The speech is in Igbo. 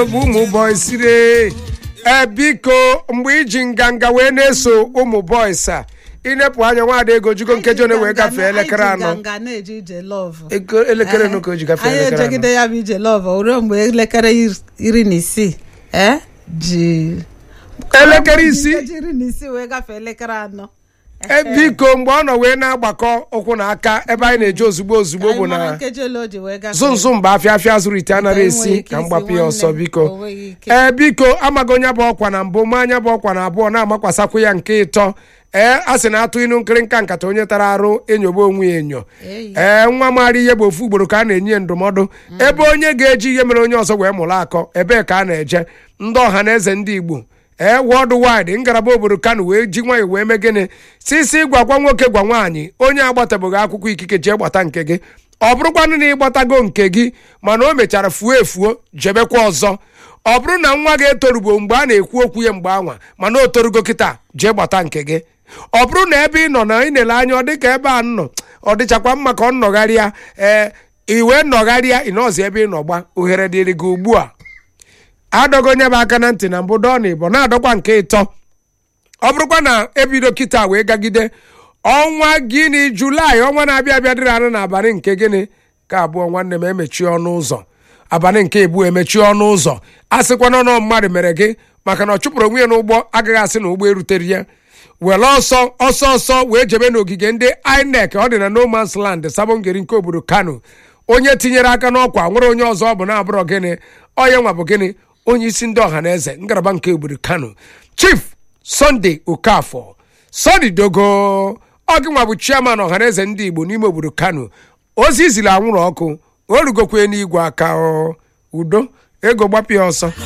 bụ ụmụ boys re ee biko mgbe iji nganga wee na-eso ụmụ boys a inepụ anya nwaada ego jugo nkeji one wee gafee elekere anọ nganga na-eje ije lọvụ Ego- elekere nụ ka o ji gafee anyị elekere anọ ejegide ya bụ ije lọvụ ruo mgbe elekere ir- iri na isii eh, ji elekere isii ji iri na isii wee gafee elekere anọ e biko mgbe ọ nọ wee na-agbakọ ụkwụ na aka ebe anyị na-eje ozugbo ozugbo bụ Anyị mara na nkeji ole o ji wee gafee zụnzụ mba afịa afịa zụrụ ite anaghị Enweghị esi ike ka m isi gbapụ ya nwanne ọsọ m, biko o nweghị ike. ee biko amago onye bụ ọkwa na mbụ ma anya bụ ọkwa na abụọ na-amakwasakwu ya nke ịtọ ee a sị na atụ inu nkịrịnka nkata onye tara arụ enyoba onwe ya enyo Eyi. ee nwa maara ihe bụ ofu ugboro ka a na-enye ya ndụmọdụ ebe onye ga-eji ihe mere onye ọzọ wee mụrụ akọ ebee ka a na-eje ndị ọha na eze ndị igbo ee wọld wide ngalaba obodo kano wee ji nwayọ wee mee gịnị sisi gwakwa nwoke gwa nwaanyị onye agbatabeghị akwụkwọ ikike jee gbata nke gị ọ bụrụkwanụ na ịgbatago nke gị mana o mechara fuo efuo jebekwa ọzọ ọ bụrụ na nwa gị etorugo mgbe a na-ekwu okwu ya mgbe anwa mana o torugo kịta jee gbata nke gị ọ bụrụ na ebe ị nọ na ị na-ele anya ọ dịka ebe a nọ ọ dịchakwa mma ka ọ nnọgharịa ee iwe nnọgharịa ịnọzi ebe ị nọ gba ohere dịrị gị ugbu a adọgo onye bụ aka na ntị na mbụ dọọ na ịbọ na-adọkwa nke ịtọ ọ bụrụkwa na ebido kịta wee gagide ọnwa gịnị julaị ọnwa na-abịa abịa dịrị anụ n'abalị nke gịnị ka abụọ nwanne m emechie ọnụ ụzọ abalị nke ebu emechie ọnụ ụzọ a sịkwana nọ mmadụ mere gị maka na ọ chụpụrụ onwe ya n'ụgbọ agaghị asị na ụgbọ erutere ya were ọsọ ọsọ ọsọ wee jebe n'ogige ndị inec ọ dị na no man's land sabongeri nke obodo kano onye tinyere aka n'ọkwa nwere onye ọzọ ọ bụ na-abụrọ gịnị onye nwa bụ gịnị onye isi ndị ọha na eze ngalaba nke obodo kano chief sunday okafọ sọdi dogo ọ gị nwa bụ chairman ọha na eze ndị igbo n'ime obodo kano ozi izili anwụrụ ọkụ o rugokwe n'igwe aka ọ. udo ego gbapụ ya ọsọ